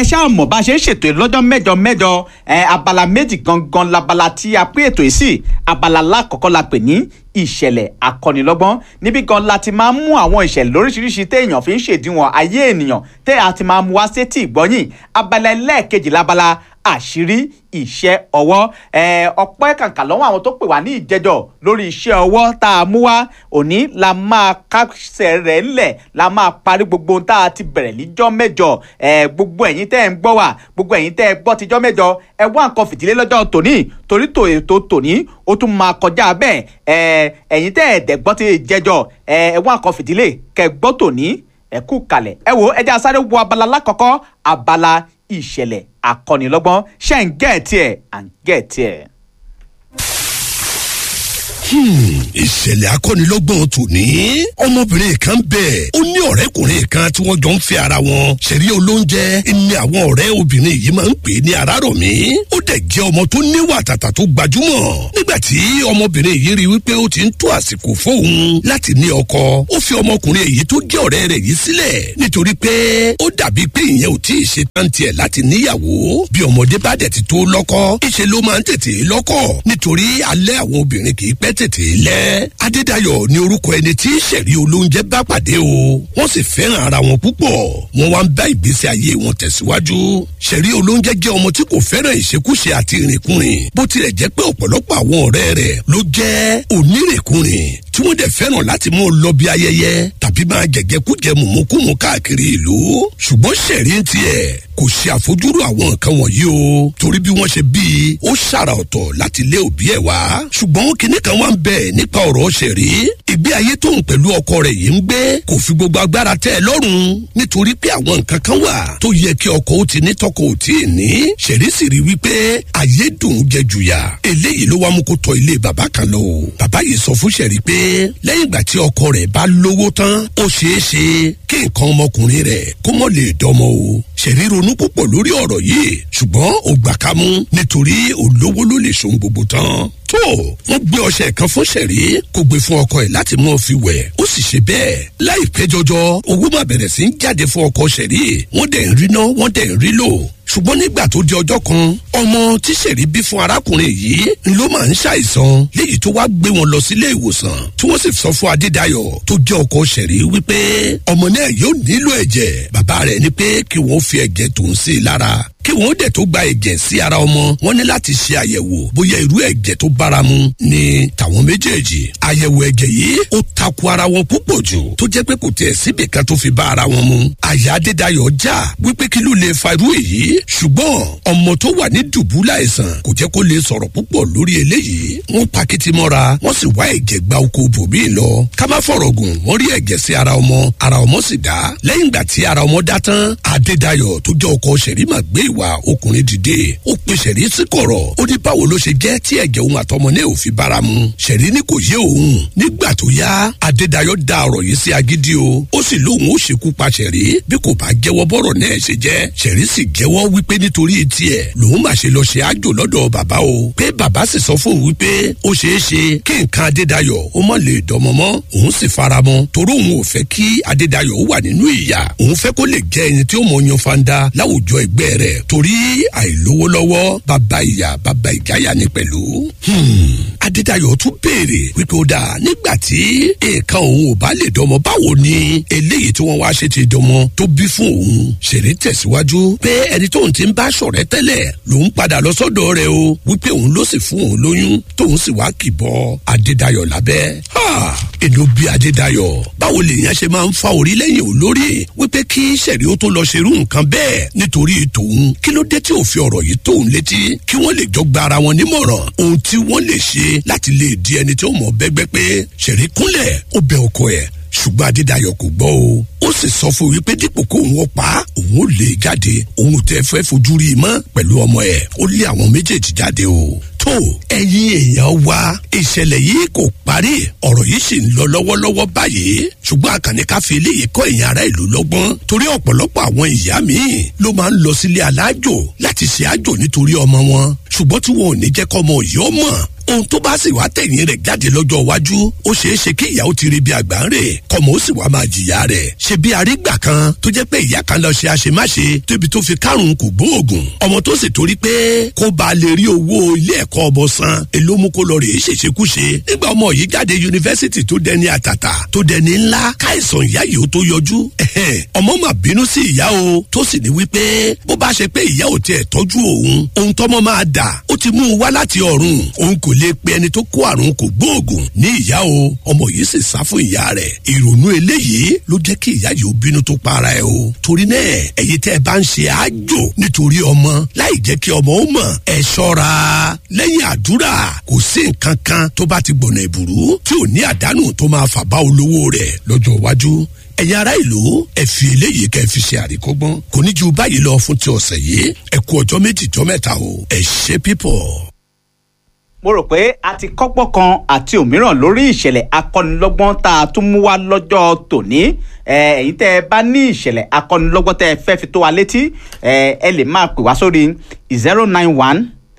ẹ ṣáà mọ̀ bá a ṣe ń ṣètò ẹ lọ́jọ́ mẹ́jọ mẹ́jọ ẹ abala méjì gangan labala tí a pín ètò yìí sí abala lákọ̀ọ́kọ́ la pè ní ìṣẹ̀lẹ̀ akọ́nilọ́gbọ́n níbi gan la ti máa ń mú àwọn ìṣẹ̀lẹ̀ lóríṣiríṣi téèyàn fi ń ṣèdíwọ̀n ayé ènìyàn tẹ́ a ti máa mú wá sétí ìgbọ́yìn abala ẹlẹ́ẹ̀kejì labala àṣírí iṣẹ́ ọwọ́ ọpẹ́ kàǹkà lọ́wọ́ àwọn tó pè wá ní ìjẹjọ́ lórí iṣẹ́ ọwọ́ tá a mú wá òní la máa kásẹ̀ rẹ̀ ńlẹ̀ la máa parí gbogbo ohun tá a ti bẹ̀rẹ̀ níjọ́ mẹ́jọ gbogbo ẹ̀yin tẹ́ ẹ̀ ń gbọ́ wá gbogbo ẹ̀yin tẹ́ ẹ gbọ́ tíjọ́ mẹ́jọ ẹ wá nǹkan fìdílé lọ́jọ́ tòní torí tò ètò tòní ó tún máa kọjá bẹ́ẹ̀ ẹ̀yin tẹ́ ẹ̀ dẹ̀ gbọ́ ti jẹjọ́ ẹ wá nǹkan fìdílé kẹ́ gbọ́ tòní ẹ kú kalẹ̀ ẹ wo ẹ jẹ́ a sáré wo abala lákọ̀ọ́kọ́ abala ìṣẹ̀lẹ̀ akọ́nilọ́gbọ́n ṣe ń gẹ̀ẹ́tì ẹ̀ à ń gẹ̀ẹ́tì ẹ̀. ìṣẹ̀lẹ̀ akọ́nilọ́gbọ̀n tòní ọmọbìnrin kan bẹ̀ ó ní ọ̀rẹ́kùnrin kan tí wọ́n jọ ń fẹ́ ara wọn ṣẹ̀rí olóúnjẹ ní àwọn ọ̀rẹ́ obìnrin yìí máa ń pè ní arárọ̀mí ó dẹ̀ jẹ́ ọmọ tó níwà tàtà tó gbajúmọ̀ nígbà tí ọmọbìnrin yìí rí wípé ó ti ń tó àsìkò fóun láti ní ọkọ ó fi ọmọkùnrin èyí tó jẹ́ ọ̀rẹ́ rẹ̀ yìí sílẹ̀ nítorí pé ó dàbí pé ìyẹn ò tí ì ṣe tán tiẹ̀ láti níyàwó bí ọmọdé bá dẹ̀ ti tó lọ́kọ ìṣe ló máa ń tètè lọ́kọ nítorí alẹ́ àwọn obìnrin kì í pẹ́ tètè lẹ́ adédayọ̀ ni orúkọ ẹni tí sẹ̀rí olóúnjẹ bá pàdé o wọ́n sì fẹ́ràn ara wọn púpọ̀ wọ́n wá ń bá ìgbésí ayé wọn tẹ̀síwájú sẹ̀rí olóúnjẹ jẹ́ ọmọ tí kò fẹ́ràn ìṣekúṣe àti ìrìnkúrìn bó tilẹ̀ jẹ́ pé ọ̀pọ̀lọpọ̀ àwọn ọ̀rẹ́ rẹ̀ ló jẹ́ onírèkúrìn tí wọ́n dẹ̀ fẹ́ràn láti mú un lọ bí ayẹyẹ tàbí máa jẹ̀jẹ̀kújẹ mùmúkùmù káàkiri ìlú ṣùgbọ́n sẹ̀rí ń tiẹ̀ kò ṣe àfojúrò àwọn nǹkan wọ̀nyí o torí bí wọ́n ṣe bí i ó ṣàrà ọ̀tọ̀ láti lé òbí ẹ̀ wá ṣùgbọ́n kinní kan wá ń bẹ̀ nípa ọ̀rọ̀ ṣẹ̀rí ìgbé ayé tóun pẹ̀lú ọkọ rẹ̀ yìí ń gbé kò fi gbogbo agbára tẹ́ ẹ lọ́rùn nítorí pé àwọn nǹkan kan wà tó yẹ kí ọkọ ó ti ní tọkọ ò tí ì ní ṣẹ̀rí sì rí wípé ayé dùn jẹ jùyà eléyìí ló wá mú kó tọ ilé bàbá kan lọ bàbá yìí sọ fún ṣẹ̀rí pé lẹ́yìn ìgbà tí ọkọ rẹ̀ bá lówó tán ó ṣeé ṣe kí nǹkan ọmọkùnrin rẹ̀ kó mọ̀ lè dọmọ o ṣẹ̀rí ronú púpọ̀ lórí ọ̀rọ̀ yìí ṣùgbọ́n ó gbà ká mú nítorí olówó ló lè ṣohun gbogbo tán tó wọ́n gbé ọṣẹ kan fún ṣẹ̀rí kó gbé fún ọkọ ẹ̀ láti mọ́ fi wẹ̀ ó sì ṣe bẹ́ẹ̀ láìpẹ́ jọjọ owó máa bẹ̀rẹ̀ sí ń jáde fún ọkọ ṣẹ̀rí wọ́n dẹ̀ ń rí ná wọ́n dẹ̀ ń rí lò ṣùgbọ́n nígbà tó di ọjọ́ kan ọmọ tí ṣẹ̀rí bí fún arákùnrin yìí ló máa ń ṣàìsàn léyìí tó wá gbé wọn lọ sílé ìwòsàn tí wọ́n sì sọ fún adédayọ̀ tó jẹ́ ọkọ ṣẹ̀rí wípé ọmọ náà yóò nílò ẹ̀jẹ̀ bàbá rẹ̀ ní pé kí wọ́n fi ẹ̀jẹ̀ tó ń sí i lára kí wọn dẹ̀ tó gba ẹ̀jẹ̀ sí ara ọmọ wọn ní láti ṣe àyẹ̀wò bóyá irú ẹ̀jẹ̀ tó báramu ni tàwọn méjèèjì àyẹ̀wò ẹ̀jẹ̀ yìí ó takò ara wọn púpọ̀ jù tó jẹ́ pé kò tiẹ̀ síbì kan tó fi bá ara wọn mu àyà adédayọ̀ já wípé kí ló lè fa irú èyí ṣùgbọ́n ọmọ tó wà ní dùbúlà àìsàn kò jẹ́ kó lè sọ̀rọ̀ púpọ̀ lórí eléyìí wọ́n pakiti mọ́ra wọ́n sì wá ẹ̀jẹ̀ gba oko bòmí lọ ká má fọ̀rọ̀ gùn wọ́n rí ẹ̀jẹ̀ sí ara ọmọ ara ọmọ sì dá lẹ́yìn ìgbà tí ara ọmọ dá tán adédayọ̀ tó jẹ́ ọkọ ṣẹ̀rímà gbé ìwà ọkùnrin dìde ó pe ṣẹ̀rí sí kọ̀rọ̀ ó ní báwo ló ṣe jẹ́ tí ẹ̀jẹ̀ òun àtọmọ náà ò fi bára mu ṣẹ̀rí ní kò yé òun nígbà tó yá adédayọ̀ da ọ̀rọ̀ yìí sí agídí o ó sì lóun ó ṣekú pa ṣẹ̀rí bí kò bá jẹ́wọ́ bọ́rọ̀ náà ṣe jẹ́ ṣẹ̀rí sì jẹ́wọ́ wípé nítorí tiẹ̀ lòun mà ṣe lọ ṣe àjò lọ́dọ̀ bàbá o pé bàbá sì sọ fún òun wípé ó ṣeé ṣe kí nǹkan adédayọ̀ ó mọ̀ lè dọmọ mọ́ òun sì faramọ́ torí òun ò fẹ́ kí adédayọ̀ ó wà nínú ìyà òun fẹ́ kó lè jẹ́ ẹni tí ó mọ̀ yan fanda láwùjọ ẹgbẹ́ rẹ̀ torí àìlówó lọ́wọ́ bàbá ìyá bàbá ìjáyà ni pẹ̀lú. adédayọ̀ tún béèrè wípé ó dáa nígbà tí nǹkan òun ò bá lè dọmọ báwo ni eléyìí tí wọ́n wá ṣe ti dọmọ tó bí fún òun. ṣeré tẹ̀síwájú pé ẹni tóun ti ń bá ṣọ̀rẹ́ tẹ́lẹ̀ lòun padà lọ sọ́dọ̀ rẹ̀ o wípé òun ló sì fún òun lóyún tóun sì wá kìbọ adédayọ̀ lábẹ́. èlò bí adédayọ̀ báwo lèèyàn ṣe máa ń fa orí lẹ́yìn olórí wípé kí sẹ̀rí ó tó lọ ṣerú nǹkan bẹ́ẹ̀ nítorí tòun kí ló dé tí ò fi ọ̀rọ̀ yìí tóun létí kí wọ́n lè jọ gba ara wọn nímọ̀ràn ohun tí wọ́n lè ṣe láti lè di ẹni tí ó mọ̀ bẹ́gbẹ́ pé sẹ̀rí kúnlẹ̀ ó bẹ ọkọ ẹ̀ ṣùgbọ́n adédayọ̀ kò gbọ́ o ó sì sọ fún wípé dípò kó òun pa òun ò lè jáde òun tẹ fẹ́ fojú rí i mọ́ pẹ̀lú ọmọ ẹ̀ ó lé àwọn méjèèjì jáde o tó ẹ̀yin èèyàn wa ìṣẹ̀lẹ̀ yìí kò parí ọ̀rọ̀ yìí sì ń lọ lọ́wọ́lọ́wọ́ báyìí ṣùgbọ́n àkànní ká fi eléyìí kọ́ ẹ̀yin ará ìlú lọ́gbọ́n torí ọ̀pọ̀lọpọ̀ àwọn ìyá míì ló máa ń lọ sílé alájò láti ṣe àjò nítorí ọmọ wọn ṣùgbọ́n tí wọn ò ní jẹ́ kọ́mọ yìí ó mọ̀ ohun tó bá sì wá tẹ̀yìn rẹ̀ jáde lọ́jọ́ iwájú ó ṣeé ṣe kí ìyàwó ti rí bí àgbà ń rè kọ́mọ ó sì wá máa jìyà rẹ̀ ṣe bí arígbà kan tó jẹ́ pé ìyá kan lọ ṣe àṣemáṣe tóbi tó fi kárùn kò gbóògùn ọmọ tó sì torí pé kó ba lè rí owó ilé ẹ̀kọ́ ọmọ san èló mú kó lọ rèé ṣèṣekúṣe nígbà ọmọ yìí jáde yunifásitì tó dẹni àtàtà tó dẹni ńlá káìsàn ìyá yìí ó tó yọjú ọmọ mà bínú sí ìyá o tó sì ní wípé bó bá ṣe pé ìyá ò tiẹ̀ tọ́jú òun ohun tọ́mọ máa dà ó ti mú un wá láti ọ̀run òun kò lè pe ẹni tó kó àrùn kò gbóògùn ní ìyá o ọmọ yìí sì sá fún ìyá rẹ̀ ìrònú eléyìí ló jẹ́ kí ìyá yìí ó bínú tó para ẹ o torí náà ẹ̀yin tẹ́ ẹ bá ń ṣe àjò nítorí ọmọ láì jẹ́ kí ọmọ ó mọ̀ ẹ ṣọ́ra lẹ́yìn àdúrà kò sí nǹkan kan tó bá ti gbọ̀nà ìbùrú tí ò ní àdánù tó máa fà bá olówó rẹ̀ lọ́jọ́ iwájú ẹ̀yin ará ìlú ẹ fi eléyìí kẹ́ ẹ fi ṣe àríkọ́gbọ́n kò ní ju báyìí lọ fún ti ọ̀sẹ̀ yìí ẹ kú ọjọ́ méjì jọ́ mẹ́ta o ẹ ṣe pípọ̀. mo rò pé a ti kọ́pọ̀ kan àti òmíràn lórí ìṣẹ̀lẹ̀ akọ́nilọ́gbọ́n tá a tún mú wá lọ́jọ́ tòní ẹ̀yin tẹ́ ẹ bá ní ìṣẹ̀lẹ̀ akọ́nilọ́gbọ́n tẹ́ ẹ fẹ́ fi tó wa létí ẹ lè máa pè wá sórí zero nine one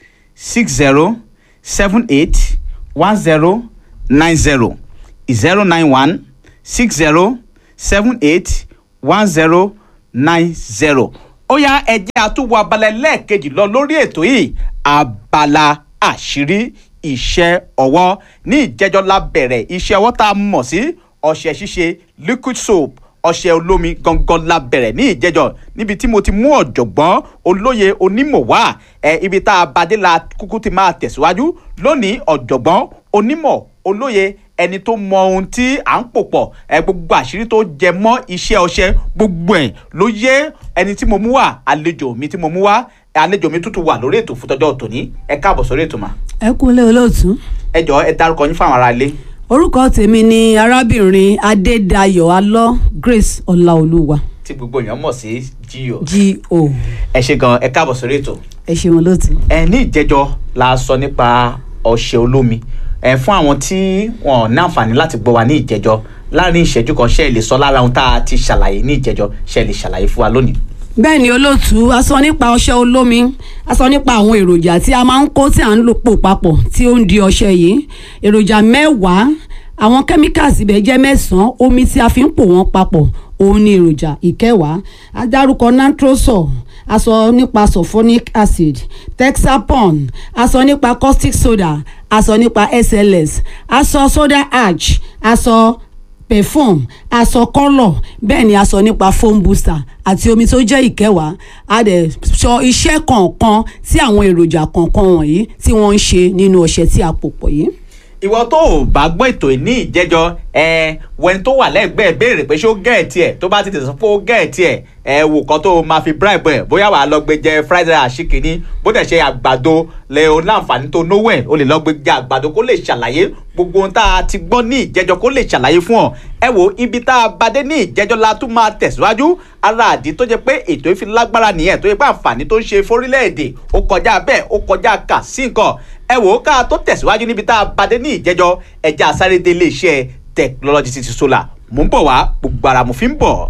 six zero seven eight one zero nine zero zero nine one six zero seven eight one zero nine zero. ó yá ẹjẹ́ àtúwọ̀ abala ẹlẹ́ẹ̀kejì lọ lórí ètò yìí abala àṣírí iṣẹ́ ọwọ́ ní ìjẹ́jọ́ la bẹ̀rẹ̀ iṣẹ́ ọwọ́ tá a mọ̀ sí ọṣẹ ṣíṣe liquid soap ọṣẹ olómi gangan la bẹ̀rẹ̀ ní ìjẹ́jọ́ níbi tí mo ti mú ọ̀jọ̀gbọ́n olóye onímọ̀ wá ẹ ibi tá a bá dé la kúkú ti máa tẹ̀síwájú lónìí ọ̀jọ̀gbọ́n onímọ̀ olóye ẹni tó mọ ohun tí à ń pò pọ̀ ẹ gbogbo àṣírí tó jẹ mọ́ iṣẹ́ ọṣẹ gbogbo ẹ̀ ló yé ẹni tí mo mú wá àlejò mi tí mo mú wá àlejò mi tútù wà lórí ètò fútọ́jọ́ tòní ẹ káàbọ̀ sórí ètò mà. ẹ kúnlẹ̀ olóòtú. ẹ jọ ẹ dárúkọ yín fáwọn ará ilé. orúkọ tèmi ni arábìnrin adédayọ̀ alọ́ grace ọláolúwa. tí gbogbo èèyàn mọ̀ sí gio. G.O. ẹ ṣe gan ẹ káàbọ̀ sórí ètò. ẹ ṣeun olóòtú. ẹ ní ìjẹ́jọ́ la sọ nípa ọṣẹ olómi ẹ fún àwọn tí wọn ò ní àǹfààní láti gbọ́ wa ní ìjẹ́jọ́ láàrin ìṣẹ́jú kan ṣe é lè sọ lára ohun tá a ti ṣàlàyé ní ìjẹ́jọ́ ṣe é lè ṣàlàyé fún wa lónìí. bẹ́ẹ̀ ni olóòtú a sọ nípa ọṣẹ olómi a sọ nípa àwọn èròjà tí a máa ń kó tí à ń lò pò papọ̀ tí ó ń di ọṣẹ yìí èròjà mẹ́wàá àwọn chemicals ibẹ̀ jẹ́ mẹ́sàn-án omi tí a fi ń pò wọ́n papọ̀ òun ni èròjà ìkẹwàá a dárúkọ natrosol a sọ nípa sulfonic acid texapon a sọ nípa caustic soda a sọ nípa sls a sọ soda ash a sọ perfume a sọ kọ́lọ̀ bẹ́ẹ̀ ni a sọ nípa foam booster àti omi tó jẹ́ ìkẹwàá a dẹ̀ sọ iṣẹ́ kọ̀ọ̀kan tí àwọn èròjà kọ̀ọ̀kan wọ̀nyí tí wọ́n ń ṣe nínú ọṣẹ tí a pò pọ̀ yìí ìwọ tó o bá gbọ́ ètò yìí ní ìjẹ́jọ́ ẹ wẹni tó wà lẹ́gbẹ̀ẹ́ béèrè pé ṣé ó gẹ̀ẹ́tì ẹ̀ tó bá ti tẹ̀sán pé ó gẹ̀ẹ́tì ẹ̀ ẹ wò kan tó o máa fi bribe ẹ̀ bóyá wàá lọ gbé jẹ fried rice àṣìkìní bó dẹ̀ ṣe àgbàdo lẹ o láǹfààní tó náwó ẹ̀ o lè lọ gbé jẹ àgbàdo kó lè ṣàlàyé gbogbo ohun tá a ti gbọ́ ní ìjẹ́jọ́ kó lè ṣàlàyé fún ọ ẹ wo ibi tá a bá dé ní ìjẹ́jọ́ la tún máa tẹ̀síwájú ara àdí tó jẹ́ pé ètò ìfi lágbára nìyẹn tó yẹ pé àǹfààní tó ń ṣe fórílẹ̀-èdè ó kọjá bẹ́ẹ̀ ó kọjá kà sí nǹkan ẹ wò ó ká tó tẹ̀síwájú níbi tá a bá dé ní ìjẹ́jọ́ ẹja àsáré dé iléeṣẹ́ technology city solar mò ń bọ̀ wá gbogbo ara mo fi ń bọ̀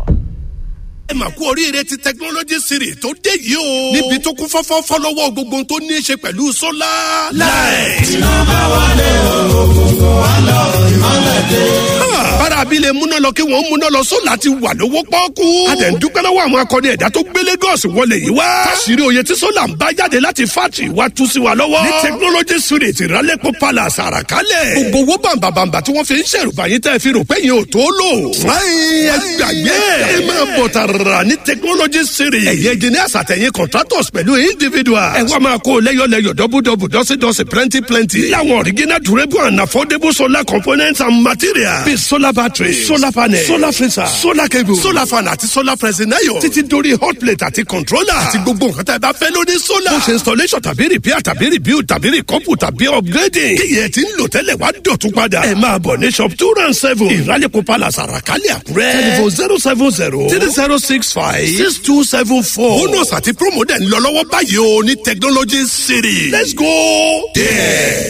ẹ mà kú oríire ti technology series tó dé yìí o. níbi tó kún fọ́fọ́ fọ́lọ́wọ́ gbogbo tó ní í ṣe pẹ̀lú sólà. láì. iná máa wọlé òkùnkùn wá lọ ìmọ̀lẹ̀ dé. bára abilé múná lọ kí wọ́n múná lọ sólà ti wà lówó pọ́ọ́kú. a dẹ̀ ń dúpẹ́ lọ́wọ́ àwọn akọni ẹ̀dá tó gbé Lagos wọlé yìí wá. káṣírí oyè tí sólà ń bá jáde láti fátì wá tú sí wa lọ́wọ́. ní technology series ìrálẹ́pọ̀ palace àràkálẹ̀. gbogbo owó bàǹbàǹbà tí wọ́n fi ń ṣèrùbà yín tẹ́ fi rò pé yín ò tó lò. fúnáyìn ẹgbàgbé ẹ máa bọ̀ tààrà rà ní technology series. ẹ̀yin engineers àtẹ̀yìn contractors pẹ̀lú individuals. ẹ wá máa kó lẹ́yọ̀lẹ́yọ̀ dọ́bùdọ́bù dọ́sídọ́sí plenty plenty. láwọn original durable and affordable solar components and materials. bíi solar battery solar panel solar freezer solar cable solar fan àti solar pressing iron. títí dórí hot plate àti controller. àti gbogbo nǹkan tá a bá fẹ́ lórí solar. bó ṣe installation tàbí repair tàbí rebuild tàbí recouple tàbí upgrading. kí yẹn ti ń lò tẹ́lẹ̀ wá dọ̀tún padà. ẹ máa bọ̀ ní shop two round seven. ìrálẹ̀kọ̀ palace àràkálẹ̀ àkúrẹ́. telephone zero seven zero three zero six five six two seven four. bonus àti promo dẹ̀ ń lọ lọ́wọ́ báyìí o ní technology city. let's go there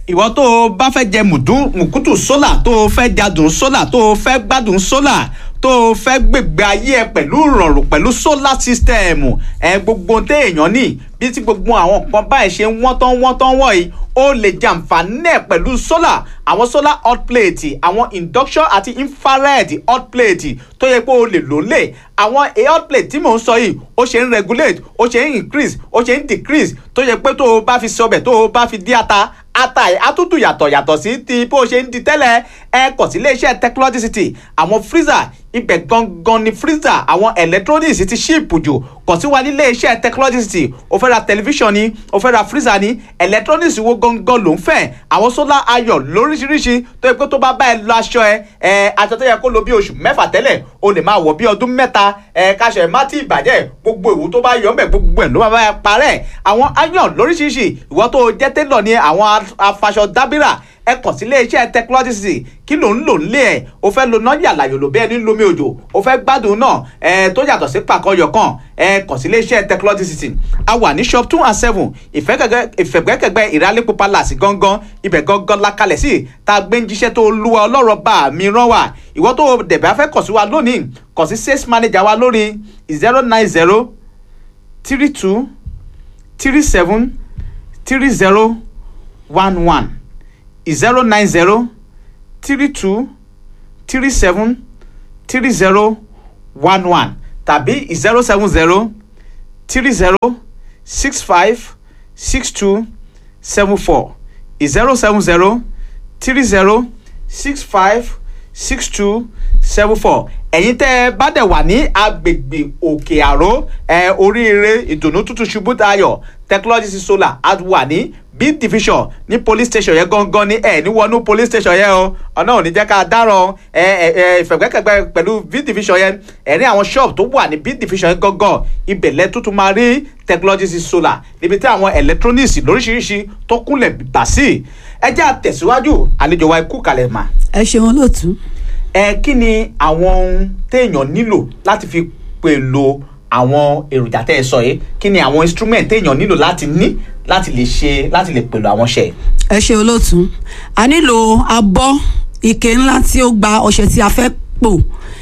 ìwọ tó o bá fẹ́ jẹ mùdún mùkútù sólà tó o fẹ́ jadùn sólà tó o fẹ́ gbádùn sólà tó o fẹ́ gbègbè ayé ẹ pẹ̀lú ìrọ̀rùn pẹ̀lú solar system ẹ gbogbo téèyàn ní bí tí gbogbo àwọn nǹkan báyìí ṣe ń wọ́n tán wọ́n tán wọ̀nyí ó lè jàǹfààní ẹ̀ pẹ̀lú solar àwọn solar hot plate àwọn induction àti infrared hot plate tó yẹ pé o lè lò lè àwọn hot plate tí mò ń sọ yìí ó ṣe ń regulate ó ṣe ń increase ó ṣe ń decrease tó yẹ pé tó o bá fi sọbẹ̀ tó o bá fi dí ata ata ẹ̀ á tútù yàtọ̀ yàtọ̀ sí ti bó ṣe ń di tẹ́lẹ̀ ẹ kọ̀ sí iléeṣẹ́ technology city àwọn freezer ibẹ̀ gangan ni freezer àwọn electronics ti ṣíìpù jù kọ̀ sí wa ní iléeṣẹ́ technology city o fẹ́ ra tẹlifíṣàn ni o fẹ́ ra freezer ni electronics wo gangan ló ń fẹ́ àwọn solar ayọ̀ lóríṣiríṣi tó yẹ pé tó bá bá ẹ lọ aṣọ ẹ ẹ aṣọ tó yẹ kó lo bí oṣù mẹ́fà tẹ́lẹ̀ o lè máa wọ̀ bí ọdún mẹ́ta ẹ káṣọ ẹ má tí ì bàjẹ́ gbogbo ìwú tó bá yọ ọ́nbẹ̀ gbogbo ẹ̀ ló máa bá ẹ parẹ́ àwọn ayọ̀ lóríṣiríṣi ìwọ tó jẹ́ télọ̀ ni àwọn afaṣọ dábìrà ẹ kàn sí iléeṣẹ́ technology city kí ló ń lò nílé ẹ̀ o fẹ́ lo nọ́ọ̀yà làyò lò bẹ́ẹ̀ ní lomi òjò o fẹ́ gbádùn náà ẹ tó yàtọ̀ sí pàkọ́yọ̀ kan ẹ kàn sí iléeṣẹ́ technology city a wà ní shop two and seven ìfẹ̀gbẹ́kẹ̀gbẹ́ ìrálẹ́pọ̀ palace gangan ibẹ̀ gangan la kalẹ̀ sí tá a gbé ń jíṣẹ́ tó lúwa ọlọ́rọ̀ bá mi rán wa ìwọ tó dẹ̀bẹ̀ afẹ́ kàn sí wa lónìí kàn sí sales manager wa lórí zero nine zero three two three seven three zero one one zero nine zero three two three seven three zero one one tàbí zero seven zero three zero six five six two seven four zero seven zero three zero six five six two seven four ẹ̀yin tẹ́ ẹ bá dẹ̀ wà ní agbègbè òkè àró ẹ oríire ìdùnnú tútù ṣubú dayọ̀ technology solar á wà ní b division ní police station yẹn gangan ní ẹ ní wọnú police station yẹn o ọ̀nà ò ní jẹ́ ká dáràn ẹ ẹ ẹ ìfẹ̀gbẹ́kẹ̀gbẹ́ pẹ̀lú b division yẹn ẹ ní àwọn shop tó wà ní b division yẹn gangan ibẹ̀ lẹ́ tuntun máa rí technology solar níbi tí àwọn electronics lóríṣiríṣi tó kúnlẹ̀ bà sí ẹ jẹ́ àtẹ̀síwájú àlejò wa ikú kalẹ̀ mà. ẹ ṣeun olóòtú. ẹ kí ni àwọn ohun téèyàn nílò láti fi pèlò àwọn èròjà tẹ́ ẹ sọ yìí kí ni àwọn instrument téèyàn nílò láti ní láti lè ṣe láti lè pèlò àwọn ṣe. ẹ ṣe olóòtú a nílò abọ́ ike ńlá tí ó gba ọṣẹ tí a fẹ́ pò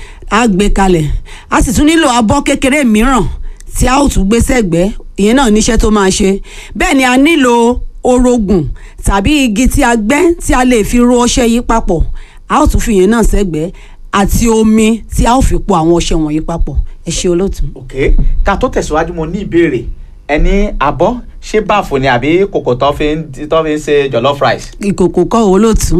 á gbé kalẹ̀ a sì tún nílò abọ́ kékeré mìíràn tí a ó tún gbé sẹ́gbẹ́ ìyẹn náà níṣẹ́ tó máa ṣe bẹ́ẹ̀ ni a nílò orogùn tàbí igi tí a gbẹ́ tí a lè fi ro ọṣẹ yìí papọ̀ a ó tún fi ìyẹn náà sẹ́gbẹ́ àti omi tí a ó fi po àwọn ọṣẹ wọ̀nyí papọ̀ ẹ ṣe olóòtú. ok ká tó tẹ̀síwájú mo ní ìbéèrè ẹni abọ́ ṣé báàfù ni àbí kòkò tó fi ń tó fi ń ṣe jollof rice. ìkòkò kọ́ olóòtú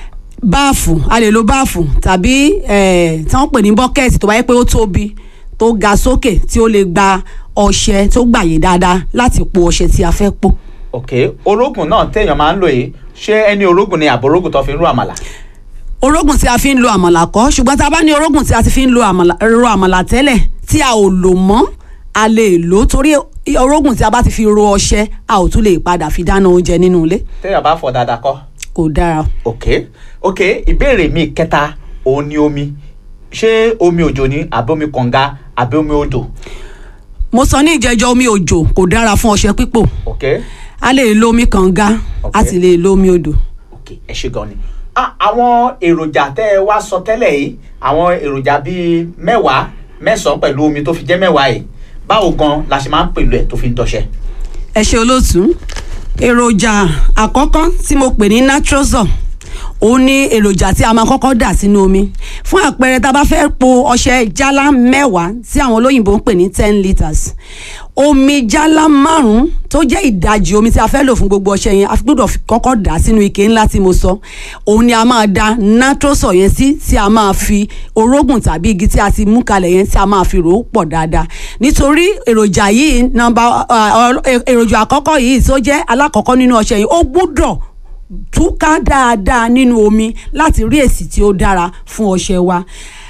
báàfù a lè lo báàfù tàbí eh, tí wọ́n pè ní bọ́kẹ́ẹ̀tì tó bá yẹ pé ó tóbi tó ga sókè tí ó lè gba ọṣẹ tó gbàyè dáadáa láti po ọṣẹ tí a fẹ́ pò. ok orógùn náà téèyàn máa ń lò yìí ṣé ẹni orógùn ni àbò orógùn tó fi ń ro àmàlà. orógùn tí a fi ń lo àmàlà kọ́ ṣùgbọ́n tá a bá ní orógùn tí a ti fi ń lo àmàlà ro àmàlà tẹ́lẹ̀ tí a ò lò mọ́ a lè lò ó torí orógùn tí a bá ti fi ro ọṣẹ a ò tún lè padà fi dáná oúnjẹ nínú ilé téèyàn bá fọ dáadáa kọ́. kò dára. ok ok ìbéèrè mi kẹta òun ni omi ṣé omi òjò ni àbí omi kànga àbí omi odò. mo sọ ní ìjẹjọ omi òjò kò dára fún ọṣẹ pípò ok a lè lo omi kànga a Ok. sì lè lo omi odò. ok ẹ ṣe gan ni. Ah, àwọn èròjà tẹ́ ẹ wá sọ tẹ́lẹ̀ yìí àwọn èròjà bíi mẹ́wàá mẹ́sàn-án pẹ̀lú omi tó fi jẹ́ mẹ́wàá yìí báwo gan la ṣe máa ń pèlò ẹ̀ tó fi ń dọṣẹ́. ẹ ṣe olóòtú èròjà àkọ́kọ́ tí mo pè ní natrozol òun ni èròjà tí a máa kọ́kọ́ dà sínú omi fún àpẹẹrẹ tá a bá fẹ́ po ọṣẹ jálá mẹ́wàá tí àwọn olóyìnbó ń pè ní ten litres omi jálá márùn-ún tó jẹ́ ìdajì omi tí a fẹ́ lò fún gbogbo ọṣẹ yẹn a fi gbọ́dọ̀ fi kọ́kọ́ dà sínú ike ńlá tí mo sọ òun ni a máa da natrozol yẹn sí tí a máa fi orógùn tàbí igi tí a ti mú kalẹ̀ yẹn tí a máa fi rò ó pọ̀ dáadáa nítorí èròjà yìí nọ́mbà èròjà àkọ́kọ́ yìí tó jẹ́ alákọ̀ọ́kọ́ nínú ọṣẹ yìí ó gbọ́dọ̀ túká dáadáa nínú omi láti rí èsì tí ó dára fún ọṣẹ wa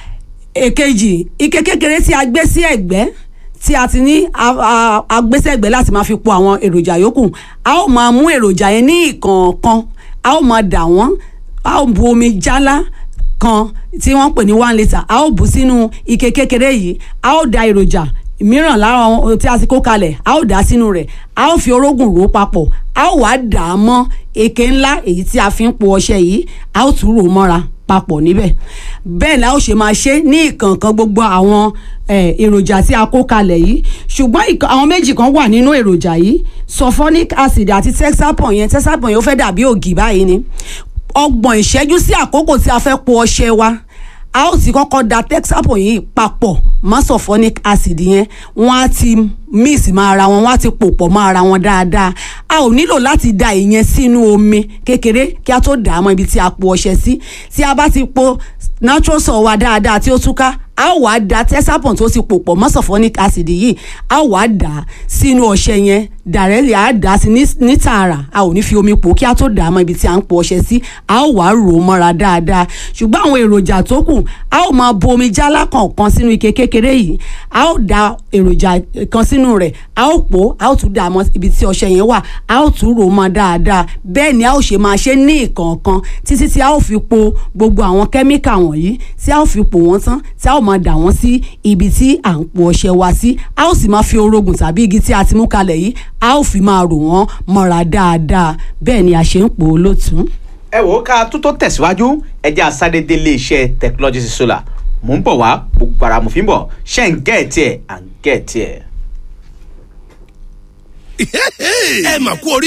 èkejì ike kékeré tí a gbé sí ẹ̀gbẹ́ tí a ti ní a- a- agbésẹ̀gbẹ́ láti máa fi po àwọn èròjà yòókù a ó máa mú èròjà yẹn ní ìkọ̀ọ̀kan a ó máa dà wọ́n a ó bu omi jálá kan tí wọ́n pè ní one litre a ó bù sínú ike kékeré yìí a ó da èròjà mìíràn lára ohun tí a ti kó kalẹ̀ a ó dà á sínú rẹ̀ a ó fi orógùn rò ó papọ̀ a ó wá dà á mọ́ èké ńlá èyí tí a fi ń po ọṣẹ yìí a ó tún rò mọ́ra papọ̀ níbẹ̀ bẹ́ẹ̀ la ó ṣe máa ṣe ní ìkànkan gbogbo àwọn eh, èròjà tí a kó kalẹ̀ yìí ṣùgbọ́n ìkan- àwọn méjì kan wà nínú èròjà yìí sulfonic acid àti texapon yẹn texapon yẹn ó fẹ́ dàbí ògì báyìí ni ọgbọ̀n ìṣẹ́jú sí àkókò tí a fẹ́ po ọṣẹ wa a ó ti kọ́kọ́ da texapon yìí papọ̀ mọ́ sulfonic acid yẹn wọ́n á ti mix mọ́ ara wọn wọ́n á ti pò pọ̀ mọ́ ara wọn dáadáa a ò nílò láti da ìyẹn sínú omi kékeré kí a tó dà á mọ́ ibi tí a po ọṣẹ sí tí a bá ti po natural salt wa dáadáa tí ó túká a ó wá da texapon tó ti pò pọ̀ mọ́ sulfonic acid yìí a ó wá dà á sínú ọṣẹ yẹn dàrẹ́lì a dà á sí ní- ní tààrà a ò ní fi omi pò kí a tó dà á mọ́ ibi tí a ń po ọṣẹ sí a ó wá rò ó mọ́ra dáadáa ṣùgbọ́n àwọn èròjà tó kù a ó máa bu omi jálá kọ̀ọ̀kan sínú ike kékeré yìí a ó da èròjà kan sínú rẹ̀ a ó pò ó a ó tún dà á mọ́ ibi tí ọṣẹ yẹn wà a ó tún rò ó mọ́ dáadáa bẹ́ẹ̀ ni a ó ṣe máa ṣe ní ìkọ̀ọ̀kan títí tí a ó fi po gbogbo àwọn kẹ́míkà wọ̀nyí tí a ó fi pò wọ́n tán tí a ó máa dà wọ́n sí ibi tí à ń po ọṣẹ wa sí a ó sì máa fi orogùn tàbí igi tí a ti mú kalẹ̀ yìí a ó fi máa rò wọ́n mọ́ra dáadáa bẹ́ẹ̀ ni a ṣe ń pò ó lótùú. ẹ wò ó ká tó tó tẹ̀síwájú ẹ jẹ́ àsádédé iléeṣẹ́ technology solar mò ń bọ̀ wá gbogbo ara mo fi ń bọ̀ ṣé ń gẹ̀ẹ́tì ẹ̀ à ń gẹ̀ẹ́tì ẹ̀. ẹ mà kú orí.